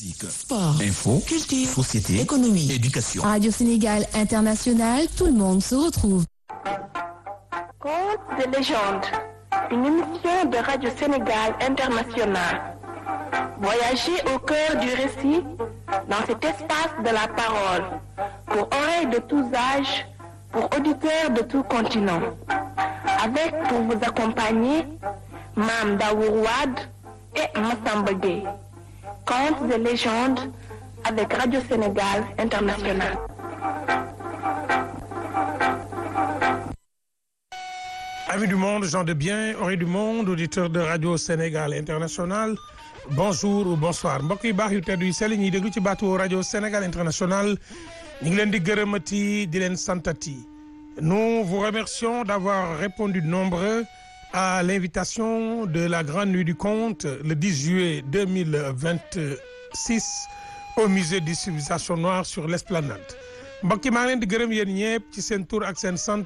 Sport, info, culture, société, économie, éducation. Radio Sénégal International, tout le monde se retrouve. Contes de légende, une émission de Radio Sénégal International. Voyagez au cœur du récit dans cet espace de la parole, pour oreilles de tous âges, pour auditeurs de tout continent. Avec pour vous accompagner, Mam Daourouad et Massamba Gueye. Contes de légende avec Radio Sénégal International. Amis du monde, gens de bien, oreilles du monde, auditeurs de Radio Sénégal International bonjour ou bonsoir mbokk yu baax yu tedd yu sell ñuy déglu ci baatu Radio Sénégal International ñu ngi leen di gërëmati di leen santati nous vous remercions d'avoir répondu nombreux à l'invitation de la grande nuit du conte le 10 juillet 2026 au musée des civilisations noires sur l'esplanade mbokk yi maa ngi leen di gërëm yéen ñëpp ci seen tur ak seen sant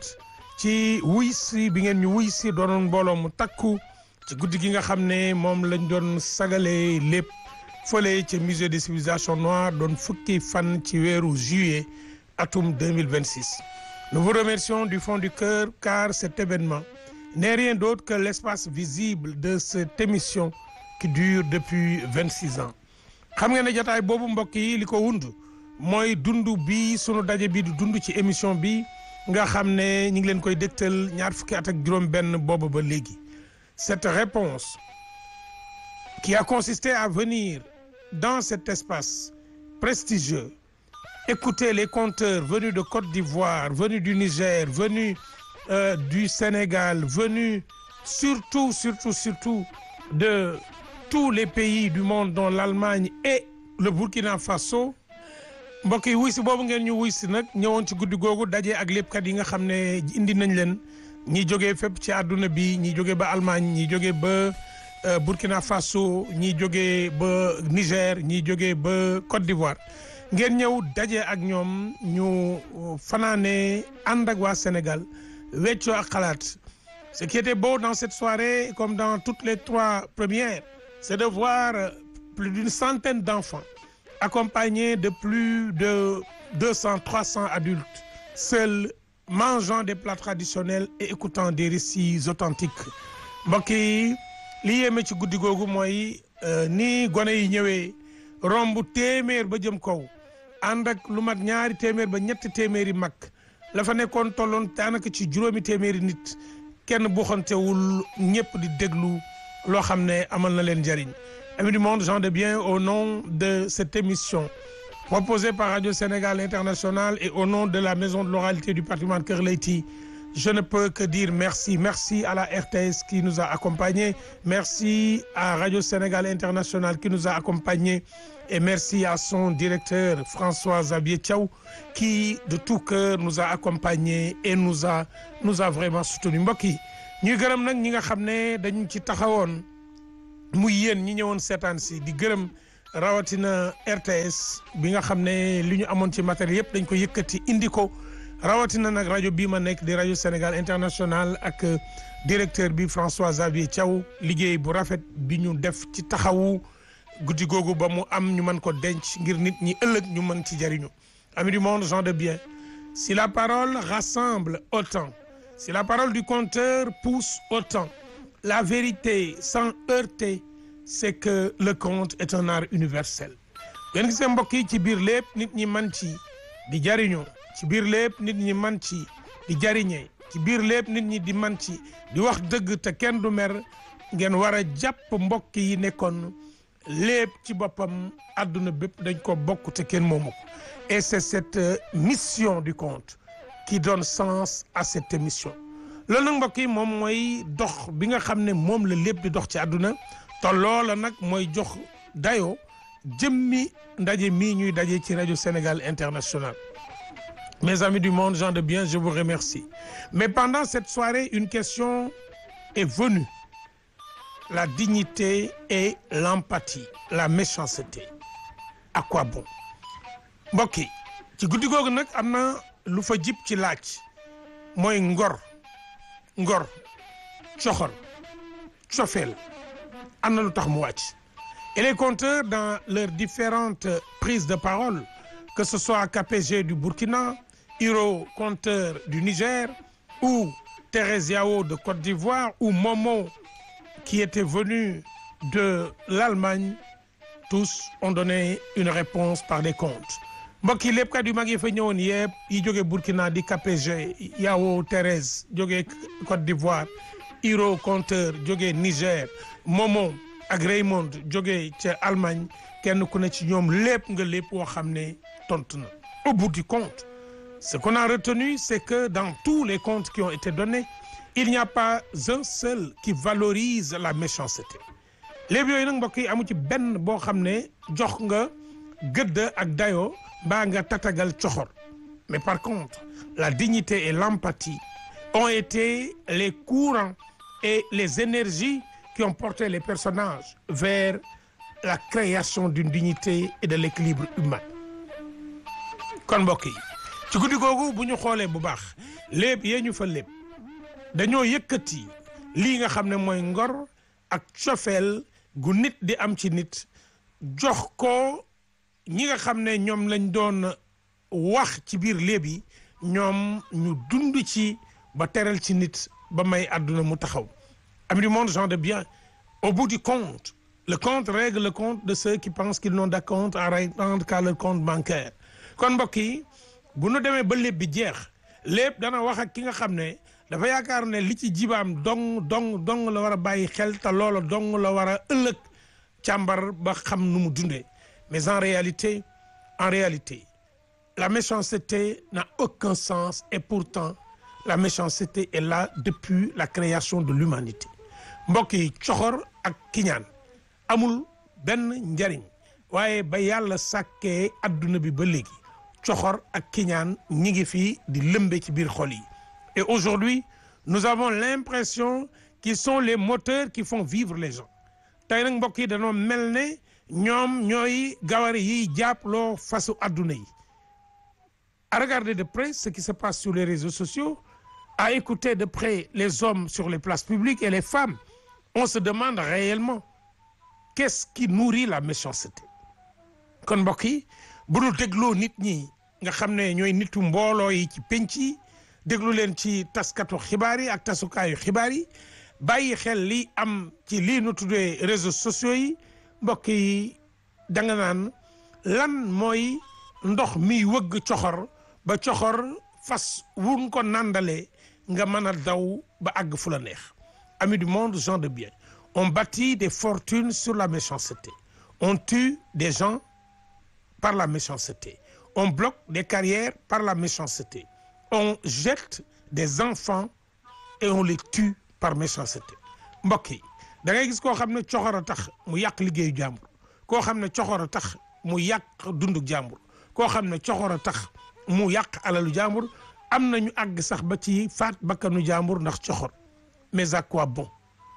ci wuy si bi ngeen ñu wuy si doonoon mbooloo mu takku ci guddi gi nga xam ne moom lañ doon sagalee lépp fële ci musée des civilisations noires doon fukki fan ci weeru juillet atum 2026 nous vous remercions du fond du cœur car cet événement n'est rien d'autre que l'espace visible de cette émission qui dure depuis 26 ans xam nga ne jotaay boobu mbokk yi li ko wund mooy dund bi sunu daje bi di dund ci émission bi nga xam ne ñu ngi leen koy dégtal ñaar fukki at ak juróom benn boobu ba léegi cette réponse qui a consisté à venir dans cet espace prestigieux écouter les conteurs venus de Côte d'Ivoire venus du Niger venus euh, du Sénégal venus surtout surtout surtout de tous les pays du monde dont l'Allemagne et le Burkina Faso mbokk yi wuy si boobu ngeen ñu wuy si nag ñëwoon ci guddi googu daje ak léppkat yi nga xam ne indi nañ leen ñi jógee fépp ci àdduna bi ñi jógee ba Allemagne ñi jógee ba Burkina Faso ñi jógee ba Niger ñi jógee ba Côte d'Ivoire ngeen ñëw daje ak ñoom ñu fanaane ànd ak waa Sénégal weccoo ak xalaat ce qui était beau dans cette soirée comme dans toutes les trois premières c'est de voir plus d'une centaine d'enfants accompagnés de plus de 200 300 adultes seuls mangeant des plats traditionnels et écoutant des récits authentiques mbokk yi li yéeme ci guddi googu mooy ni gone yi ñëwee romb téeméer ba jëm kaw ànd ak lu mat ñaari téeméer ba ñetti téeméeri mag la fa nekkoon tolloon daanaka ci juróomi téeméeri nit kenn buuxantewul ñëpp di déglu loo xam ne amal na leen njariñ amis du monde gens de bien au nom de cette émission proposé par Radio Sénégal International et au nom de la maison de l'oralité du patrimoine Kër Leyti je ne peux que dire merci merci à la RTS qui nous a accompagnés merci à Radio Sénégal International qui nous a accompagnés et merci à son directeur François Xavier Thiaw qui de tout cœur nous a accompagnés et nous a nous a vraiment soutenu mbokk yi ñuy gërëm nag ñi nga xam ne dañu ci taxawoon muy yéen ñi ñëwoon seetaan si di gërëm rawatina RTS bi nga xam ne li ñu amoon ci matériel yëpp dañ ko yëkkati indi ko rawatina nag rajo bii ma nekk di rajo Sénégal International ak directeur bi François Xavier Thiaw liggéey bu rafet bi ñu def ci taxawu guddi googu ba mu am ñu mën ko denc ngir nit ñi ëllëg ñu mën ci jariñu amis du monde gens de bien si la parole rassemble autant si la parole du conteur pousse autant la vérité sans heurter c'est que le conte est un art universel yéen gisee mbokk yi ci biir lépp nit ñi man ci di jariñoo ci biir lépp nit ñi man ci di jariñee ci biir lépp nit ñi di man ci di wax dëgg te kenn du mer ngeen war a jàpp mbokk yi nekkoon lépp ci boppam àdduna bépp dañ ko bokk te kenn moomu ko et c'est cette mission du conte qui donne sens à cette émission loolu nag mbokk yi moom mooy dox bi nga xam ne moom la lépp di dox ci àdduna te loola nag mooy jox dayoo jëmmi ndaje mii ñuy daje ci rajo Sénégal International mes amis du monde gens de bien je vous remercie mais pendant cette soirée une question est venue la dignité et l'empathie la méchanceté à quoi bon mbokk yi ci guddi googu nag am na lu fa jib ci laaj mooy ngor ngor coxor cofeel am na lu tax mu wàcc Et les conteurs, dans leurs différentes prises de parole, que ce soit KPG du Burkina, Hiro, conteur du Niger, ou Thérèse Yao de Côte d'Ivoire, ou Momo, qui était venu de l'Allemagne, tous ont donné une réponse par des comptes. mbokk yi lépp kat yu mag yi fa ñëwoon yëpp yi jóge Burkina di KPG Yao Thérèse jóge Côte d'Ivoire Hiro conteur jóge Niger Momo ak Raymond jóge ca Allemagne kenn ku ne ci ñoom lépp nga lépp woo xam ne tontu na au bout du compte ce qu'on a retenu c'est que dans tous les comptes qui ont été donnés il n'y a pas un seul qui valorise la méchanceté léegi yooyu nag mbokk yi amu ci benn boo xam ne jox nga gëdd ak dayoo mbaa nga tatagal coxor mais par contre la dignité et l'empathie ont été les courants et les énergies qui ont porté les personnages vers la création d'une dignité et de l'équilibre humain kon mbokk yi ci guddi googu bu ñu xoolee bu baax léeb yee ñu fa léeb dañoo yëkkati lii nga xam ne mooy ngor ak cofeel gu nit di am ci nit jox ko ñi nga xam ne ñoom lañ doon wax ci biir léeb yi ñoom ñu dund ci ba teral ci nit ba may àdduna mu taxaw amis du monde gens de bien au bout du compte le compte règle le compte de ceux qui pensent qu'ils n'ont d'acompte à rendre qu'à leur compte bancaire kon mbokk yi bu nu demee ba léeb bi jeex lépp dana wax ak ki nga xam ne dafa yaakaar ne li ci jibaam dong dong dong la war a bàyyi xel te loola dong la war a ëllëg càmbar ba xam nu mu dundee mais en réalité en réalité la méchanceté n'a aucun sens et pourtant la méchanceté est là depuis la création de l'humanité mbokk yi coxor ak kiñaan amul benn njariñ waaye ba yàlla sàkkee adduna bi ba léegi coxor ak kiñaan ñi ngi fii di lëmbe ci biir xol yi et aujourd'hui nous avons l'impression qu'ils sont les moteurs qui font vivre les gens tey nag mbokk yi dañoo mel ne ñoom ñooy gawari yiy jàppaloo fasu adduna yi à regarder de près ce qui se passe sur les réseaux sociaux à écouter de près les hommes sur les places publiques et les femmes on se demande réellement qu'est-ce qui nourrit la méchanceté kon mbokk yi bu dul dégloo nit ñi nga xam ne ñooy nitu mbooloo yi ci penc yi déglu leen ci taskatu xibaar yi ak tasukaayu xibaar yi bàyyi xel li am ci lii nu tuddee réseaux sociaux yi mbokk yi da nga naan lan mooy ndox miy wëgg coxor ba coxor fas wun ko nandalee nga mën a daw ba àgg fu la neex amis du monde gens de bien on bâtit des fortunes sur la méchanceté on tue des gens par la méchanceté on bloque des carrières par la méchanceté on jette des enfants et on les tue par méchanceté mbokk yi da ngay gis koo xam ne coxor a tax mu yàq liggéeyu jàmbur koo xam ne coxor a tax mu yàq dundu jàmbur koo xam ne coxor a tax mu yàq alalu jàmbur am na ñu àgg sax ba ci faat bakkanu jàmbur ndax coxor mais à quoi bon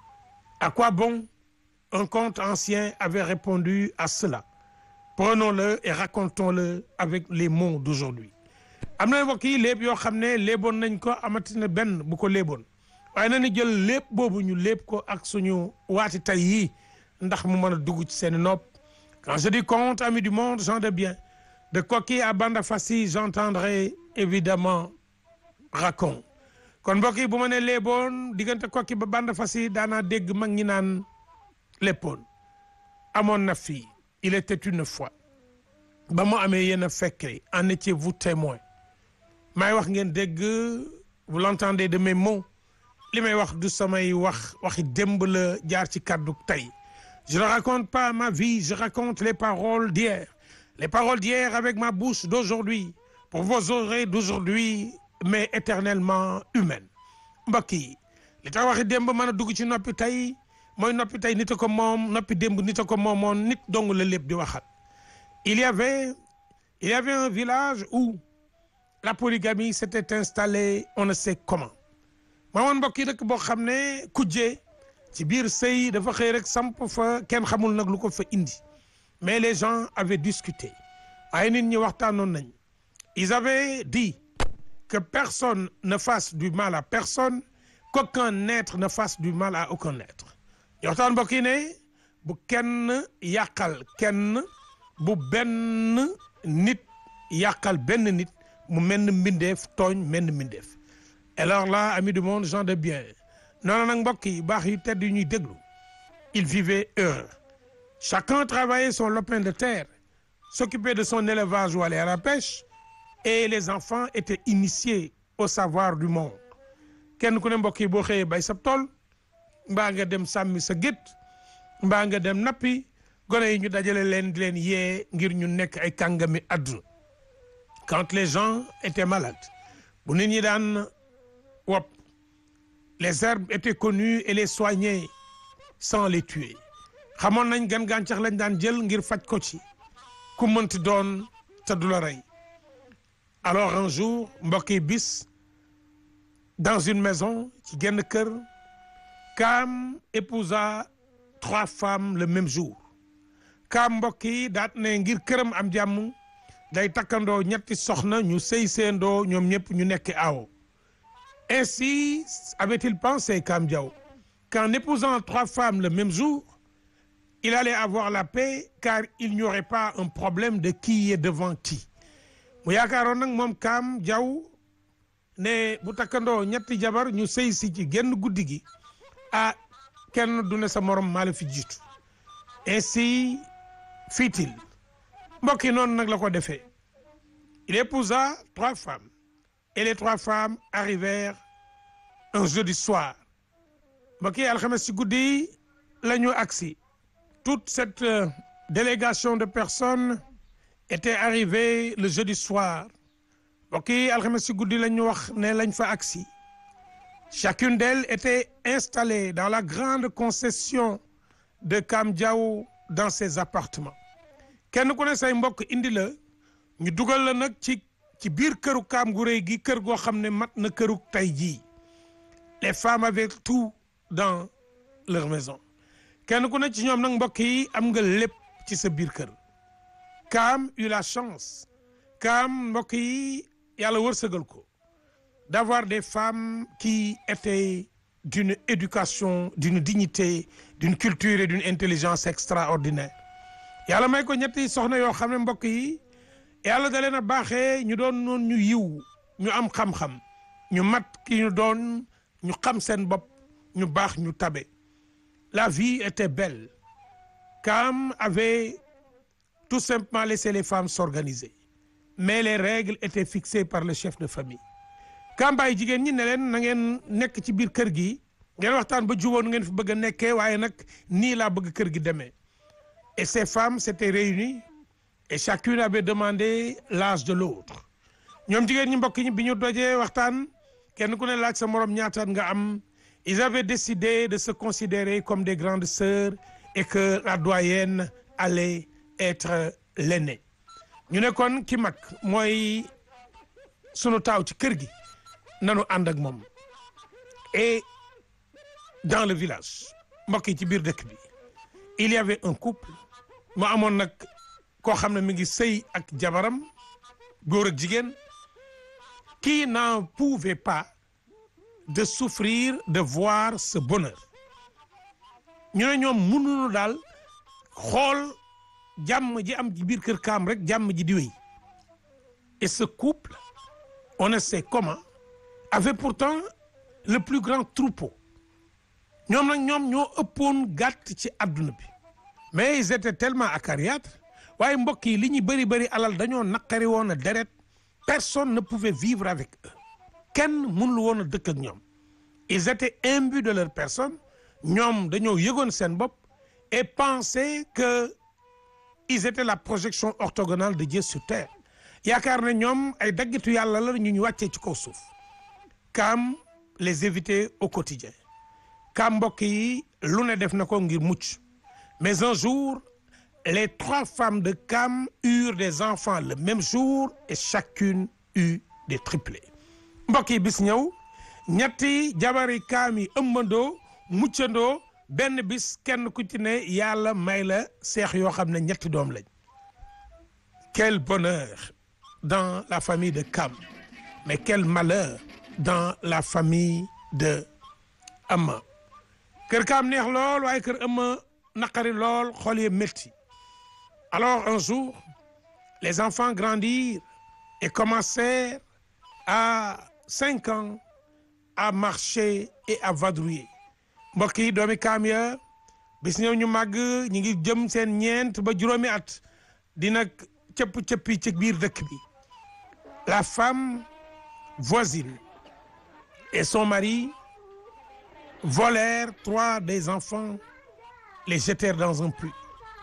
à quoi bon un conte ancien avait répondu à cela prenons-le et racontons-le avec les mots d'aujourd'hui am na mbokk yi léeb yoo xam ne léeboon nañ ko amatina benn bu ko léeboon waaye na ni jël lépp boobu ñu lépp ko ak suñu waati tay yii ndax mu mën a dugg ci seen nopp quand je dis conte amis du monde gens de bien de Koki à Bandafassi j'entendrai évidemment raconte kon mbokk yi bu ma ne léeboon diggante Koki ba Bandafassi daanaa dégg mag ñi naan léppoon amoon na fii il était une fois ba mu amee yéen a fekkee en étiez-vous témoin may wax ngeen dégg vous l'entendez de mes mots li may wax du samay wax waxi démb la jaar ci kàddu tey je ne raconte pas ma vie je raconte les paroles d'hier les paroles d'hier avec ma bouche d'aujourd'hui pour vos oreilles d'aujourd'hui mais éternellement humaines mbokk yi li tax waxi démb mën a dugg ci noppi tey mooy noppi tey nit a ko moom noppi démb nit a ko moomoon nit dong la lépp di waxat il y avait il y avait un village où la polygamie s'était installée on ne sait comment maamoon mbokk yi dëkk boo xam ne kujje ci biir sëy dafa xëy rek samp fa kenn xamul nag lu ko fa indi mais les gens avaient discuté ay nit ñi waxtaanoon nañ ils avaient dit que personne ne fasse du mal à personne qu'aucun être ne fasse du mal à aucun être ñu waxtaan mbokk yi ne bu kenn yàqal kenn bu benn nit yàqal benn nit mu menn mbindeef tooñ menn mbindeef alors là amis du monde gens de bien noonu nag mbokk yi baax yu tedd yu ñuy déglu il vivait heureux chacun travaillait son lopin de terre s'occupait de son élevage ou allait à la pêche et les enfants étaient initiés au savoir du monde kenn ku ne mbokk yi boo xëyee bay sa tool mbaa nga dem sàmmi sa gétt mbaa nga dem nappi gone yi ñu dajale leen di leen yee ngir ñu nekk ay kàngami àdduna quand les gens étaient malades bu nit ñi daan wopp les herbes étaient connues et les soignaient sans les tuer xamoon nañ gan gàncax lañ daan jël ngir faj ko ci ku mënti doon te du la rey alors un jour mbokk yi bis dans une maison ci genn kër Kaam épousa trois femmes le même jour Kaam mbokk yi daat ne ngir këram am jàmm day takkandoo ñetti soxna ñu sëy seendoo ñoom ñëpp ñu nekk aawo ainsi avait-il pensé Kaam Diaw qu'en épousant trois femmes le même jour il allait avoir la paix car il n'y aurait pas un problème de qui est devant qui mu yaakaaroon nag moom Kaam Diaw ne bu takkandoo ñetti jabar ñu sëy si ci genn guddi gi ah kenn du ne sa morom maa la fi jiitu ainsi fit-il mbokk yi noonu nag la ko defee il épousa trois femmes et les trois femmes arrivèrent un jeudi soir mbokk yi alxames ci guddi la ñu agsi toute cette euh, délégation de personnes était arrivée le jeudi soir mbokk yi alxames ci guddi la ñu wax ne lañ fa agsi chacune d'elles était installée dans la grande concession de Kam Diaw dans ses appartements kenn ku ne say mbokk indi la ñu dugal la nag ci ci biir këru Kaam gu rëy gi kër goo xam ne mat na këru tey jii les femmes avaient tout dans leur maison kenn ku ne ci ñoom nag mbokk yi am nga lépp ci sa biir kër Kaam eut la chance Kaam mbokk yi yàlla wërsëgal ko d'avoir des femmes qui étaient d'une éducation d'une dignité d'une culture et d'une intelligence extraordinaire yàlla may ko ñetti soxna yoo xam ne mbokk yi yàlla da leen a baaxee ñu doon noon ñu yiw ñu am xam-xam ñu mat ki ñu doon ñu xam seen bopp ñu baax ñu tabe la vie était belle Kaam avait tout simplement laissé les femmes s'organiser mais les règles étaient fixées par le chef de famille kambaay jigéen ñi ne leen na ngeen nekk ci biir kër gi ngeen waxtaan ba juboon ngeen fi bëgg a nekkee waaye nag nii laa bëgg kër gi demee et ces femmes s'étaient réunies et chacune avait demandé l'âge de l'autre ñoom jigéen ñi mbokk ñi bi ñu dojee waxtaan kenn ku ne laaj sa morom ñaataat nga am ils avaient décidé de se considérer comme des grandes sœurs et que la doyenne allait être l'aînée ñu ne kon ki mag mooy sunu taaw ci kër gi nanu ànd ak moom et dans le village mbokk yi ci biir dëkk bi il y avait un couple mu amoon nag koo xam ne mi ngi sëy ak jabaram góor ak jigéen qui n'en pouvait pas de souffrir de voir ce bonheur ñu ne ñoom mënuñu daal xool jàmm ji am ci biir kër kaam rek jàmm ji di wéy et ce couple on ne sait comment avait pourtant le plus grand troupeau ñoom nag ñoom ñoo ëppoon gàtt ci adduna bi mais ils étaient tellement acariâtres waaye mbokk yi li ñu bëri bëri alal dañoo naqari woon a deret personne ne pouvait vivre avec eux kenn mënul woon a dëkk ak ñoom ils étaient imbus de leur personne ñoom dañoo yëgoon seen bopp et pensaient que ils étaient la projection orthogonale de Dieu sur terre yaakaar ne ñoom ay daggitu yàlla la ñu ñu wàccee ci kaw suuf Kaam les éviter au quotidien Kaam mbokk yi lu ne def na ko ngir mucc mais un jour les trois femmes de Kaam eurent des enfants le même jour et chacune eut des triplés mbokk yi bis ñëw ñetti jabari Kaam yi ëmbandoo muccandoo benn bis kenn ku ci ne yàlla may la seex yoo xam ne ñetti doom lañ quel bonheur dans la famille de Kaam mais quel malheur dans la famille de Amma kër Kaam neex lool waaye kër Amma naqari lool xol yi métti alors un jour les enfants grandirent et commencèrent à cinq ans à marcher et à vadrouiller mbokk yi doomi kaam ya bis ñëw ñu màgg ñi ngi jëm seen ñeent ba juróomi at dina cëpp cëppi ci biir dëkk bi la femme voisine et son mari volèrent trois des enfants les jetèrent dans un puits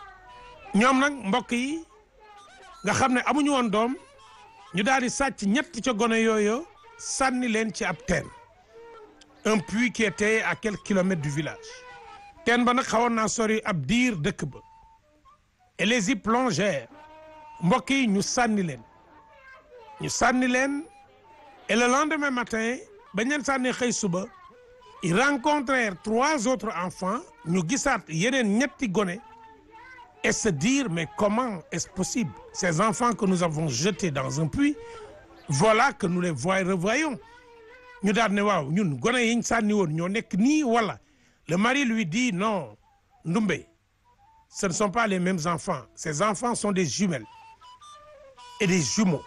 ñoom nag mbokk yi nga xam ne amuñu woon doom ñu daal di sàcc ñett ca gone yooyu sànni leen ci ab teen un puits qui était à quelques kilomètres du village teen ba nag xawoon naa sori ab diir dëkk ba et les y plongèrent mbokk yi ñu sànni leen ñu sànni leen et le lendemain matin bañ leen sànni xëy suba ils rencontrèrent trois autres enfants ñu gisaat yeneen ñetti gone et se dire mais comment est-ce possible ces enfants que nous avons jetés dans un puits voilà que nous les voy revoyons ñu daal ne waaw ñun gone yiñ sànni woon ñoo nekk nii wala le mari lui dit non Ndumbe ce ne sont pas les mêmes enfants ces enfants sont des jumelles et des jumeaux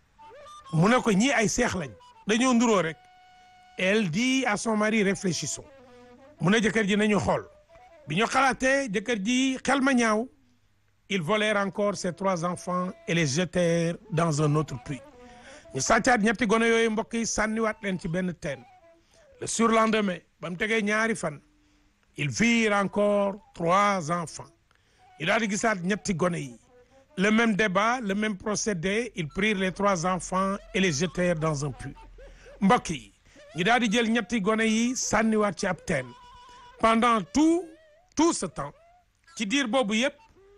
mu ne ko ñii ay seex lañ dañoo nduroo rek elle dit à son mari réfléchissons mu ne jëkkër ji nañu xool bi ñu xalaatee jëkkër ji xel ma ñaaw ils volèrent encore ces trois enfants et les jetèrent dans un autre puits ñu sàccaat ñetti gone yooyu mbokk yi sànniwaat leen ci benn teen le surlendemain ba mu tegee ñaari fan ils virent encore trois enfants ñu daal di gisaat ñetti gone yi le même débat le même procédé ils prirent les trois enfants et les jetèrent dans un puits mbokk yi ñu daal di jël ñetti gone yi sànniwaat ci ab teen pendant tout tout ce temps ci diir boobu yëpp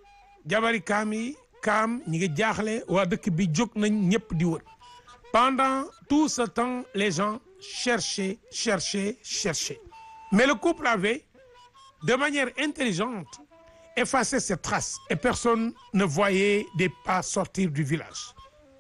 jabari kaam yi kaam ñi ngi jaaxle waa dëkk bi jóg nañ ñëpp di wër pendant tout ce temps les gens cherchaient cherchaient cherchaient mais le couple avait de manière intelligente effacé ses traces et personne ne voyait des pas sortir du village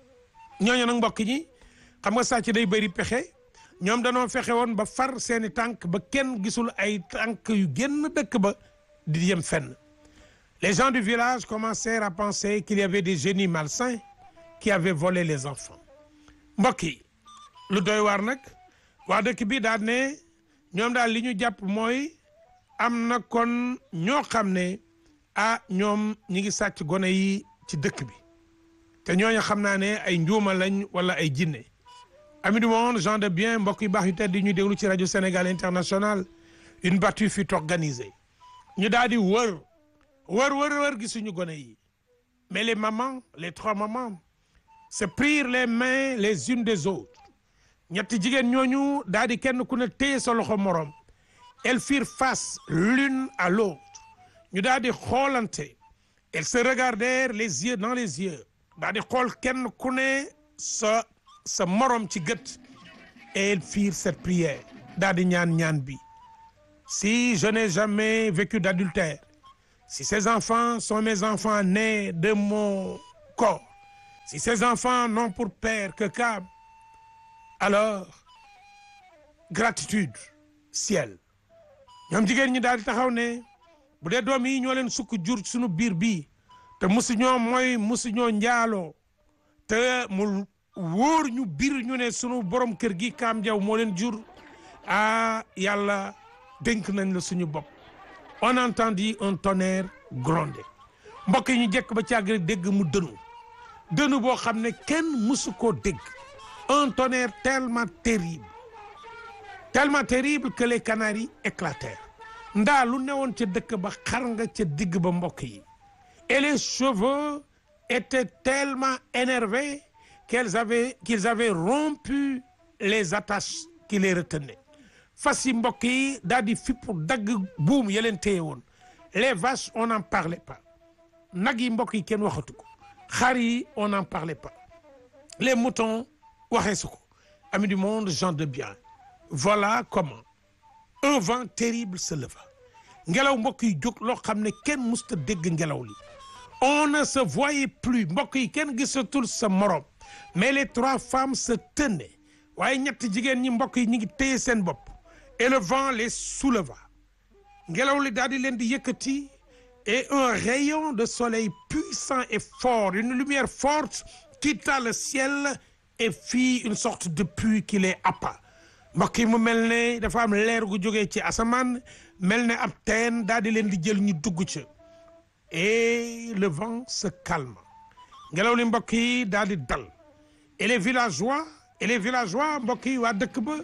ñooñu nag mbokk ñi xam nga sàcc day bëri pexe ñoom danoo fexe woon ba far seeni tànk ba kenn gisul ay tànk yu génn dëkk ba di yem fenn les gens du village commencèrent à penser qu'il y avait des génies malsains qui avaient volé les enfants mbokk yi lu doy waar nag waa dëkk bi daal ne ñoom daal li ñu jàpp mooy am na kon ñoo xam ne ah ñoom ñi ngi sàcc gone yi ci dëkk bi te ñooñu xam naa ne ay njuuma lañ wala ay jinne amis du monde gens de bien mbokk yu baax yu tedd di ñu déglu ci rajo Sénégal international une battue fut organisée ñu daal di wër wër wër wër gisuñu gone yi mais les mamans les trois mamans se prirent les mains les unes des autres ñetti jigéen ñooñu daal di kenn ku ne téye sa loxo moroom elles firent face l'une à l'autre ñu daal di xoolante elles se regardèrent les yeux dans les yeux daal di xool kenn ku ne sa sa morom ci gët et elles firent cette prière daal di ñaan ñaan bi si je n'ai jamais vécu d'adultère si ces enfants sont mes enfants nés de mon corps si ces enfants n'ont pour père que Kaam alors gratitude ciel ñoom jigéen ñi daal di taxaw ne bu dee doom yi ñoo leen sukk jur suñu biir bii te musu ñoo mooy musu ñoo njaaloo te mu wóor ñu biir ñu ne sunu borom kër gi Kaam Jaw moo leen jur ah yàlla dénk nañ la suñu bopp on entendit un tonnerre gronder mbokk yi ñu jekk ba càgg rek dégg mu dënu dënu boo xam ne kenn musu koo dégg un tonnerre tellement terrible tellement terrible que les canaris éclatèrent ndaa lu newoon ca dëkk ba xar nga ca digg ba mbokk yi et les chevaux étaient tellement énervés qu'ils avaient qu'ils avaient rompu les attaches qui les retenaient fas yi mbokk yi daal di fippu dagg buum ya leen téye woon les vaches on n'en parlait pas nag yi mbokk yi kenn waxatu ko xar yi on n'en parlait pas les moutons waxee su ko amis du monde gens de bien voilà comment un vent terrible se leva ngelaw mbokk yi jóg loo xam ne kenn musta dégg ngelaw li on ne se voyait plus mbokk yi kenn gisatul sa morom mais les trois femmes se tenaient waaye ñetti jigéen ñi mbokk yi ñu ngi téye seen bopp et le vent les souleva ngelaw li daal di leen di yëkkati et un rayon de soleil puissant et fort une lumière forte quitta le ciel et fit une sorte de puits qui les happa mbokk yi mu mel ne dafa am leer gu jógee ci asamaan mel ne ab teen daal di leen di jël ñu dugg ca et le vent se calme ngelaw li mbokk yi daal di dal et les villageois et les villageois mbokk yi waa dëkk ba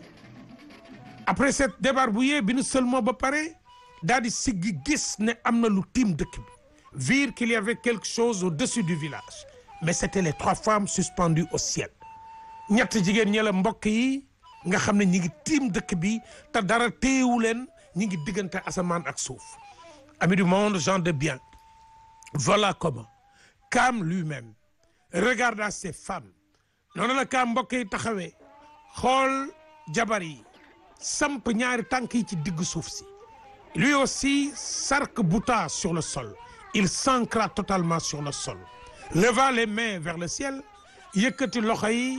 après cette débarbouillée bi nu seulement ba pare daal di siggi gis ne am na lu tiim dëkk bi virent qu'il y avait quelque chose au-dessus du village mais c'était les trois femmes suspendues au ciel ñett jigéen ñi la mbokk yi nga xam ne ñi ngi tiim dëkk bi te dara téewu leen ñi ngi diggante asamaan ak suuf amis du monde gens de bien voilà comment Cam lui-même regarda ces femmes noonu la Cam mbokk yi taxawee xool jabar yi samp ñaari tànk yi ci diggu suuf si lui aussi s'arc-bouta sur le sol il s'ancra totalement sur le sol leva les mains vers le ciel yëkkati loxo yi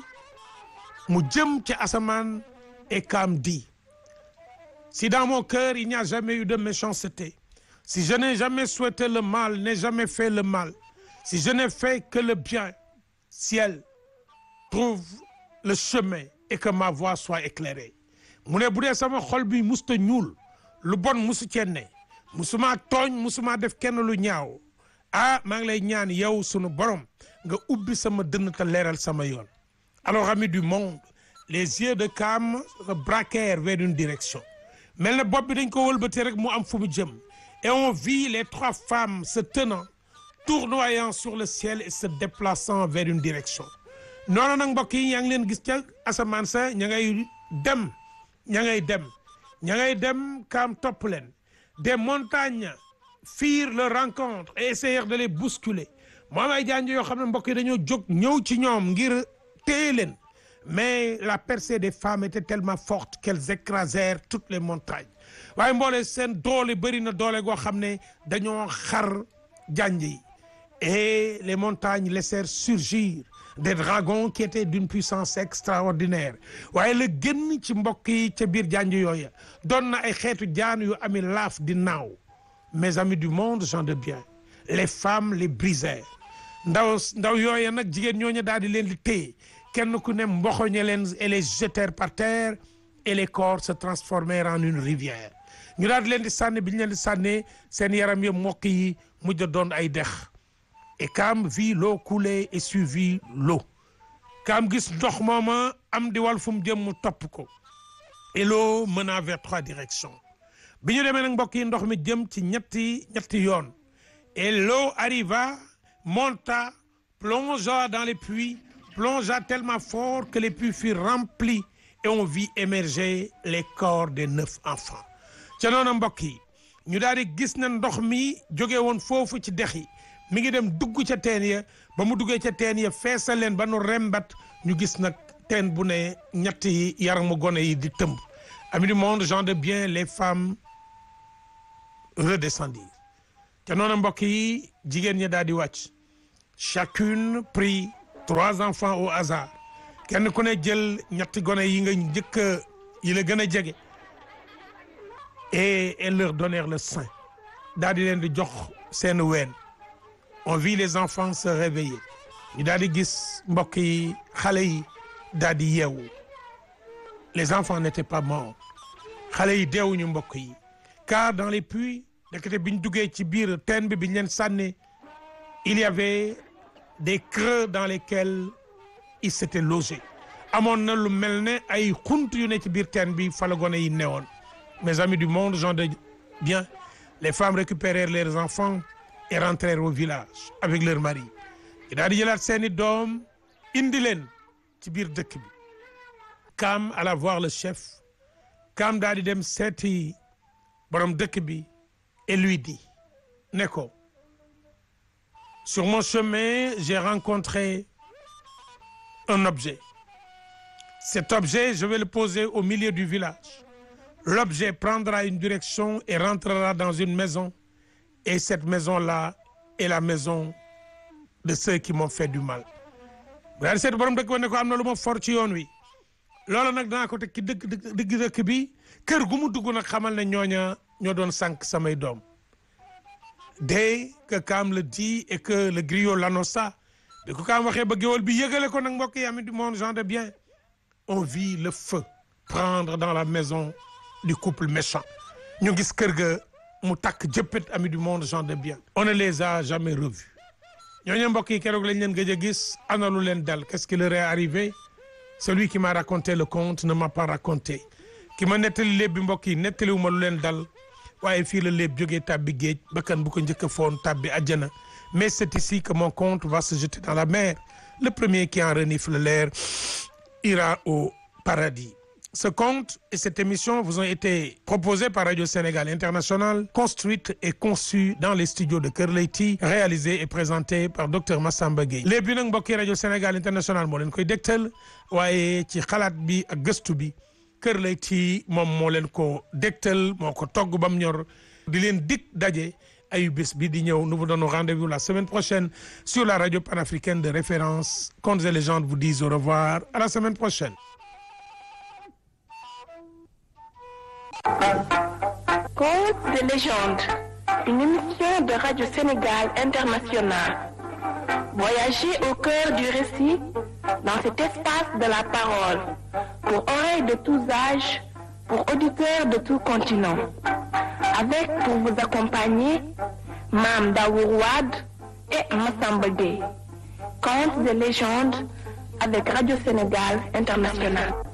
mu jëm ci asamaan et Cam dit si dans mon cœur il n'y a jamais eu de méchanceté si je n'ai jamais souhaité le mal n'ai jamais fait le mal si je n'ai fait que le bien ciel trouve le chemin et que ma voie soit éclairée mu ne bu dee sama xol bi musta ñuul lu bon musu cee ne musuma tooñ musuma def kenn lu ñaaw ah maa ngi lay ñaan yow sunu borom nga ubbi sama dënn te leeral sama yoon alors amis du monde les yeux de Cam se braquèrent vers une direction mel na bopp bi dañ ko wëlbatee rek mu am fu mu jëm et on vit les trois femmes se tenant tournoyant sur le ciel et se déplaçant vers une direction noonu nag mbokk yi yaa ngi leen gis ca asamaan sa ña ngay dem ña ngay dem ña ngay dem Cam topp leen des montagnes firent leur rencontre et essayèrent de les bousculer moom ay janj yoo xam ne mbokk yi dañoo jóg ñëw ci ñoom ngir téye leen mais la percée des femmes était tellement forte qu'elles écrasèrent toutes les montagnes waaye mboole seen doole bëri na doole goo xam ne dañoo xar janj yi et les montagnes laissèrent surgir des dragons qui étaient d'une puissance extraordinaire waaye la gën ci mbokk yi ca biir janj yooya doon na ay xeetu jaan yu ami laaf di naaw mes amis du monde gens de bien les femmes les brisèrent ndaw ndaw yooya nag jigéen ñooñu daal di leen di téye kenn ku ne mboxoñe leen et les jetèrent par terre et les corps se transformèrent en une rivière ñu daal di leen di sànni bi ñu leen di sànnee seen yaram ya mokk yi mujj a doon ay dex et Cam vit l'eau couler et suivit l'eau Cam gis ndox mooma am di wal fu mu jëm mu topp ko et l'eau mena vers trois directions bi ñu demee nag mbokk yi ndox mi jëm ci ñetti ñetti yoon et l'eau arriva monta plongea dans les puits plongea tellement fort que les puits furent remplis et on vit émerger les corps des neuf enfants ca noonu mbokk yi ñu daal di gis na ndox mi jóge woon foofu ci dex yi mi ngi dem dugg ca teen ya ba mu duggee ca teen ya feesal leen ba nu rembat ñu gis nag teen bu ne ñetti yaramu gone yi di tëmb amis du monde gens de bien les femmes redescendirent ca noonu mbokk yi jigéen ñi daal di wàcc chacune prit trois enfants au hasard kenn ku ne jël ñetti gone yi nga njëkk yi la gën a jege et elles leur donnèrent le sein daal di leen di jox seen ween on vit les enfants se réveiller ñu daal di gis mbokk yi xale yi daal di yeewu les enfants n'étaient pas morts xale yi deewuñu mbokk yi car dans les puits ndekete biñ duggee ci biir teen bi biñ leen sànni il y avait des creux dans lesquels ils s'étaient logés amoon na lu mel ne ay xunt yu ne ci biir teen bi fa la gone yi newoon mes amis du monde gens de bien les femmes récupérèrent leurs enfants et rentrèrent au village avec leurs maris i daal di jëlaat seeni doom indi leen ci biir dëkk bi Cam alla voir le chef Cam daal di dem seeti borom dëkk bi et lui dit ne ko sur mon chemin j'ai rencontré un objet cet objet je vais le poser au milieu du village l'objet prendra une direction et rentrera dans une maison et cette maison-là est la maison de ceux qui m'ont fait du mal bu daal di seet borom dëkk ba ne ko am na lu ma for ci yoon wi loolu nag danaa ko teg ci dëkk dëgg dëkk bi kër gu mu dugg nag xamal ne ñooña ñoo doon sànq samay doom dès que Kaam le dit et que le griot l'annonça bi ko Kaam waxee ba géwal bi yëgale ko nag mbokk yi amis du monde gens de bien on vit le feu prendre dans la maison du couple méchant ñu gis kër ga mu takk jëppit amis du monde gens de bien on ne les a jamais revus ñooñu mbokk yi keroog lañ leen gëj a gis ana lu leen dal qu'est-ce qui leur est arrivé celui qui m'a raconté le conte ne m'a pas raconté ki ma nettali léeb bi mbokk yi nettaliwu ma lu leen dal waaye fii la léeb jógee tàbbi géej bakkan bu ko njëkk a foon tàbbi àjjana mais c'est ici que mon conte va se jeter dans la mer le premier qui en renifle l'air ira au paradis ce conte et cette émission vous ont été proposés par Radio Sénégal International construite et conçue dans les studios de Kër Leyti réalisée et présentée par docteur Massamba Gueye léeb bi nag mbokki Radio Sénégal International moo leen koy dégtal waaye ci xalaat bi ak gëstu bi Kër Leyti moom moo leen ko dégtal moo ko togg ba mu ñor di leen dig daje ayu bés bi di ñëw nous vous donnons rendez-vous la semaine prochaine sur la radio panafricaine de référence Contes et légendes vous disent au revoir à la semaine prochaine Contes de légende, une émission de Radio Sénégal International. Voyagez au cœur du récit dans cet espace de la parole, pour oreilles de tous âges, pour auditeurs de tout continent. Avec pour vous accompagner, Mam Daourouad et Massamba Gueye. Contes de légende avec Radio Sénégal International.